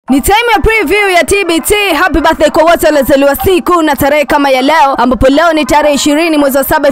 Ni time ya preview ya TBT. Happy birthday kwa wote waliozaliwa siku na tarehe kama ya leo, ambapo leo ni tarehe 20 mwezi wa 7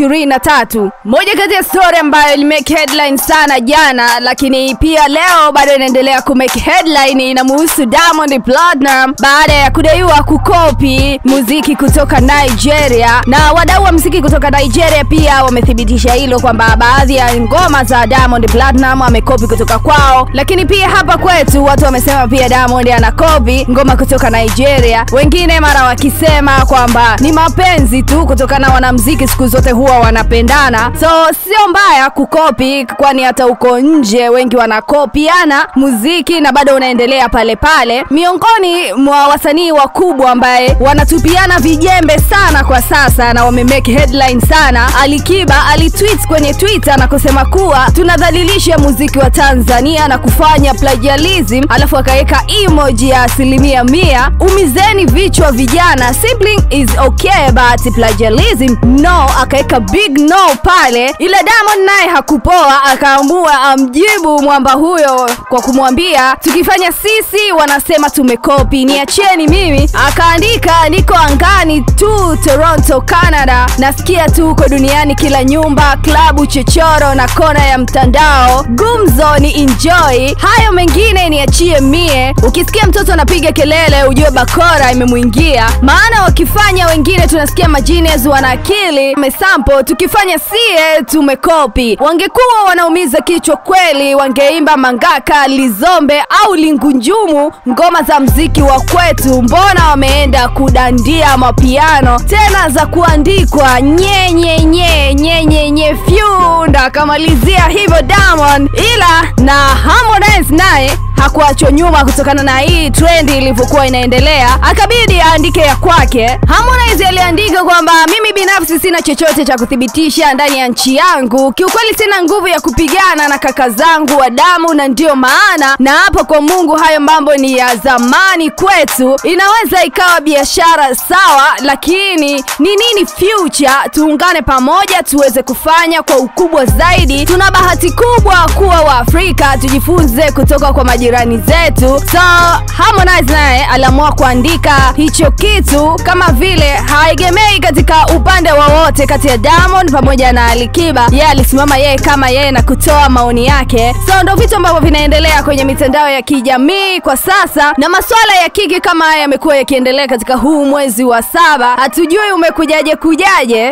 2023. Moja kati ya story ambayo ilimake headline sana jana, lakini pia leo bado inaendelea kumake headline, inamuhusu Diamond Platnumz baada ya kudaiwa kukopi muziki kutoka Nigeria, na wadau wa muziki kutoka Nigeria pia wamethibitisha hilo kwamba baadhi ya ngoma za Diamond Platnumz amekopi kutoka kwao, lakini pia hapa kwetu watu wamesema pia Diamond anakopi ngoma kutoka Nigeria, wengine mara wakisema kwamba ni mapenzi tu kutokana na wanamuziki siku zote huwa wanapendana, so sio mbaya kukopi, kwani hata huko nje wengi wanakopiana muziki na bado unaendelea pale pale. Miongoni mwa wasanii wakubwa ambaye wanatupiana vijembe sana kwa sasa na wamemake headline sana, Alikiba alitweet kwenye Twitter na kusema kuwa tunadhalilisha muziki wa Tanzania na kufanya plagiarism, alafu akaweka emoji ya asilimia mia. Umizeni vichwa vijana, sibling is okay but plagiarism no, akaweka big no pale, ila Diamond naye hakupoa, akaamua amjibu mwamba huyo kwa kumwambia tukifanya sisi wanasema tumekopi, niacheni mimi. Akaandika niko angani tu Toronto, Canada, nasikia tu uko duniani, kila nyumba, klabu, chochoro na kona ya mtandao, gumzo ni enjoy, hayo mengine niachie mie. Ukisikia mtoto anapiga kelele ujue bakora imemwingia, maana wakifanya wengine tunasikia majines wana akili mesampo, tukifanya sie tumekopi. Wangekuwa wanaumiza kichwa kweli, wangeimba mangaka, lizombe au lingunjumu, ngoma za mziki wa kwetu. Mbona wameenda kudandia mapiano tena za kuandikwa nyenyenye nyenyenye fyunda, akamalizia hivyo Diamond, ila na Harmonize naye hakuachwa nyuma kutokana na hii trendi ilivyokuwa inaendelea, akabidi aandike ya kwake. Harmonize aliandika kwamba mimi binafsi sina chochote cha kuthibitisha ndani ya nchi yangu, kiukweli sina nguvu ya kupigana na kaka zangu wa damu, na ndiyo maana na hapa kwa Mungu hayo mambo ni ya zamani kwetu. Inaweza ikawa biashara sawa, lakini ni nini future? Tuungane pamoja tuweze kufanya kwa ukubwa zaidi. Tuna bahati kubwa kuwa Waafrika, tujifunze kutoka kwa majirani zetu. So Harmonize naye aliamua kuandika hicho kitu kama vile haegemei katika upande wowote kati ya Diamond pamoja na Alikiba. Yeye alisimama yeye kama yeye na kutoa maoni yake. So ndo vitu ambavyo vinaendelea kwenye mitandao ya kijamii kwa sasa, na masuala ya kiki kama haya yamekuwa yakiendelea katika huu mwezi wa saba. Hatujui umekujaje kujaje.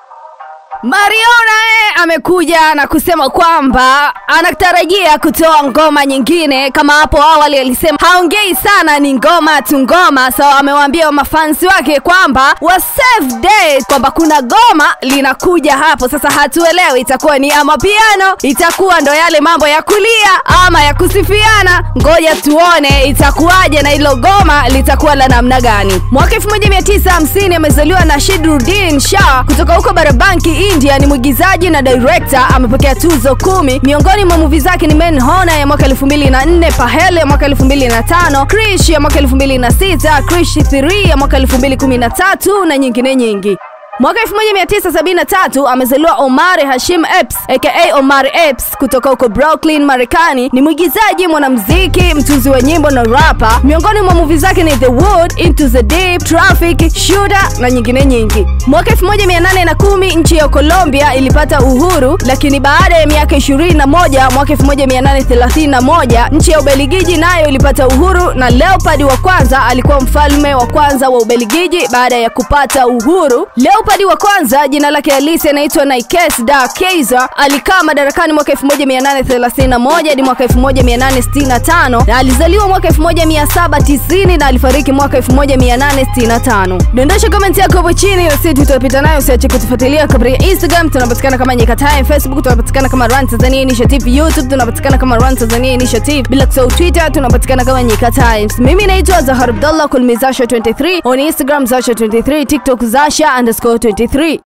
Mariona eh, amekuja na kusema kwamba anatarajia kutoa ngoma nyingine. Kama hapo awali alisema haongei sana, ni ngoma tu ngoma. So amewaambia mafansi wake kwamba wa save date kwamba kuna goma linakuja hapo. Sasa hatuelewi itakuwa ni ama piano, itakuwa ndo yale mambo ya kulia ama ya kusifiana. Ngoja tuone itakuwaje na hilo goma litakuwa la namna gani. Mwaka 1950 amezaliwa Nashiruddin Shah kutoka huko Barabanki India ni mwigizaji na director. Amepokea tuzo kumi. Miongoni mwa movie zake ni Men Hona ya mwaka 2004, Pahele ya mwaka 2005, Krish ya mwaka 2006, Krish 3 ya mwaka 2013 na nyingine nyingi. Mwaka 1973 amezaliwa Omar Hashim Epps aka Omar Epps kutoka huko Brooklyn, Marekani. Ni mwigizaji, mwanamuziki, mtunzi wa nyimbo na rapa. Miongoni mwa movie zake ni The Wood, Into the Deep, Traffic, Shooter na nyingine nyingi. Mwaka 1810 nchi ya Colombia ilipata uhuru, lakini baada ya miaka 21 mwaka 1831 nchi ya Ubelgiji nayo ilipata uhuru, na Leopold wa kwanza alikuwa mfalme wa kwanza wa Ubelgiji baada ya kupata uhuru. Leopold wa kwanza jina lake halisi anaitwa Nikes da Kaiser. Alikaa madarakani mwaka 1831 hadi mwaka 1865 na alizaliwa mwaka 1790 na alifariki mwaka 1865. Dondosha comment yako hapo chini na sisi tutapita nayo. Usiache kutufuatilia katika Instagram, tunapatikana kama Nyika Time, Facebook tunapatikana kama Run Tanzania Initiative, YouTube tunapatikana kama Run Tanzania Initiative, bila kusahau Twitter tunapatikana kama Nyika Times. Mimi naitwa Zahar Abdallah, kulmi Zasha 23 on Instagram Zasha 23, TikTok Zasha underscore 23.